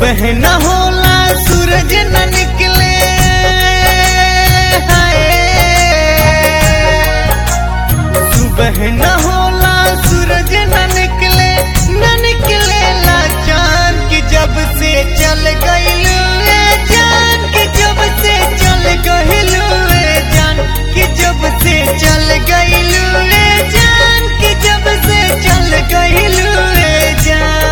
सुबह न होला सूरज न निकले हाय सुबह न होला सूरज न निकले न निकले ला चांद की जब से चल गइलू ए जान की जब से चल गइलू ए जान की जब से चल गइलू ए जान की जब से चल गइलू ए जान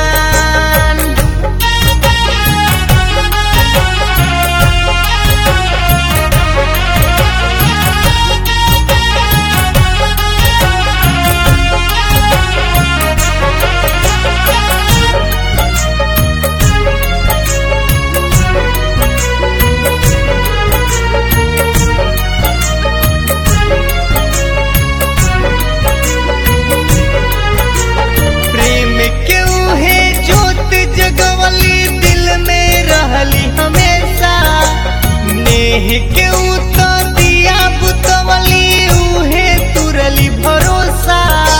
प्रेम के उहे जोत जगवली दिल में रहली हमेशा नेह के उ तो दिया बुतवली उहे तुरली भरोसा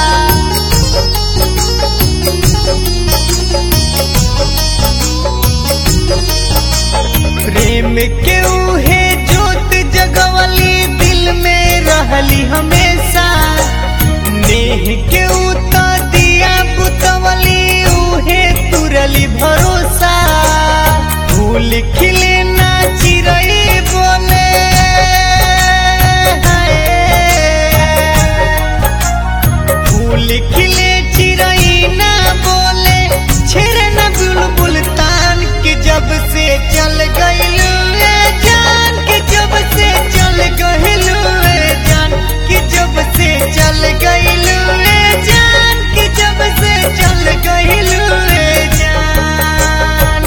प्रेम के उहे जोत जगवली दिल में रहली हमेशा नेह के उ तो दिया बुतवली उहे तुरली भरोसा फूल खिले ना चिरई बोले हाय। फूल खिले चिरई ना बोले छेड़े न बुलबुल तान के जब से चल गइलू ए जान के जब से चल गइलू ए जान के जब से चल गइलू ए जान के जब से चल गइलू ए जान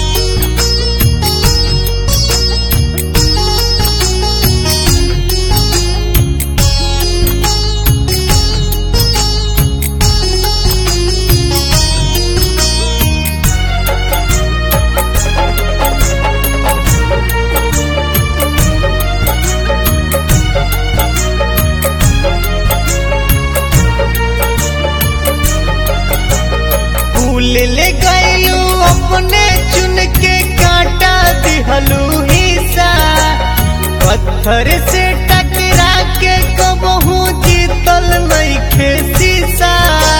फूल ले गइलू अपने चुन के काटा दिहलू हिस्सा पत्थर से टकरा के कबहू जीतल नइखे शीशा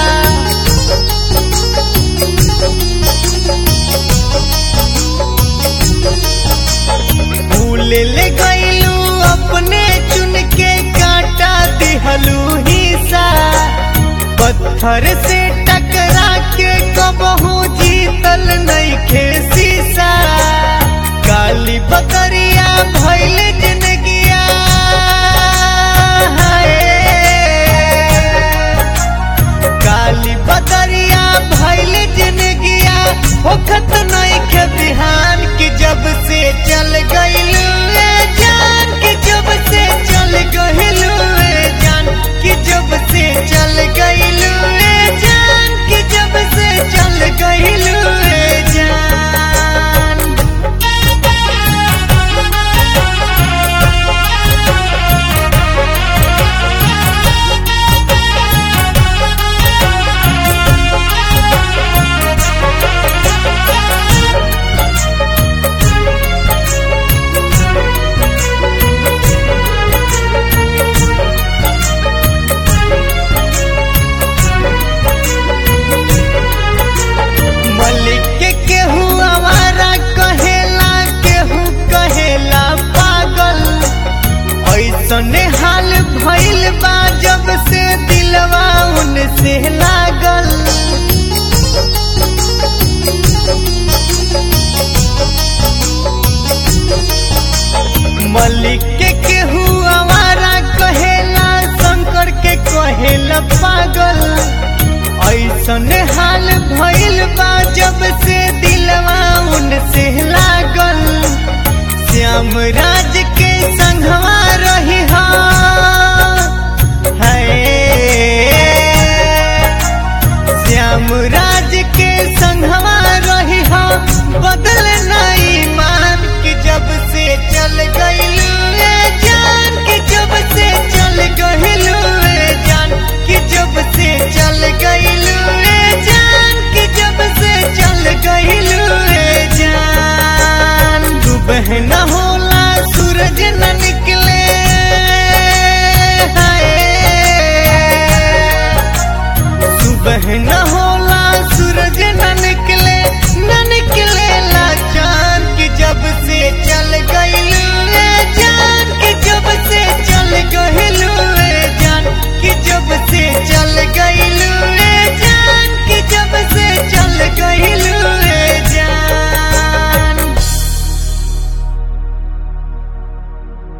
फूल ले गइलू अपने चुन के काटा दिहलू हिस्सा पत्थर से टकरा के कबहू जीतल नइखे शीशा काली बकरिया भइल जिंदगिया हाय। काली बकरिया भइल जिंदगिया होखत नइखे बिहान की जब से चल गइलू ए जान की जब से चल गइलू ए जान की जब से चल गइलू ए जान की जब से चल गइलू ए जान मलिक के केहू आवारा कहेला केहू कहेला पागल ऐसने हाल भइल बा जब से दिलवा उनसे लागल मलिक के केहू आवारा कहेला शंकर के कहेला पागल ऐसन हाल भइल बा जब से दिलवा उनसे लागल श्याम राज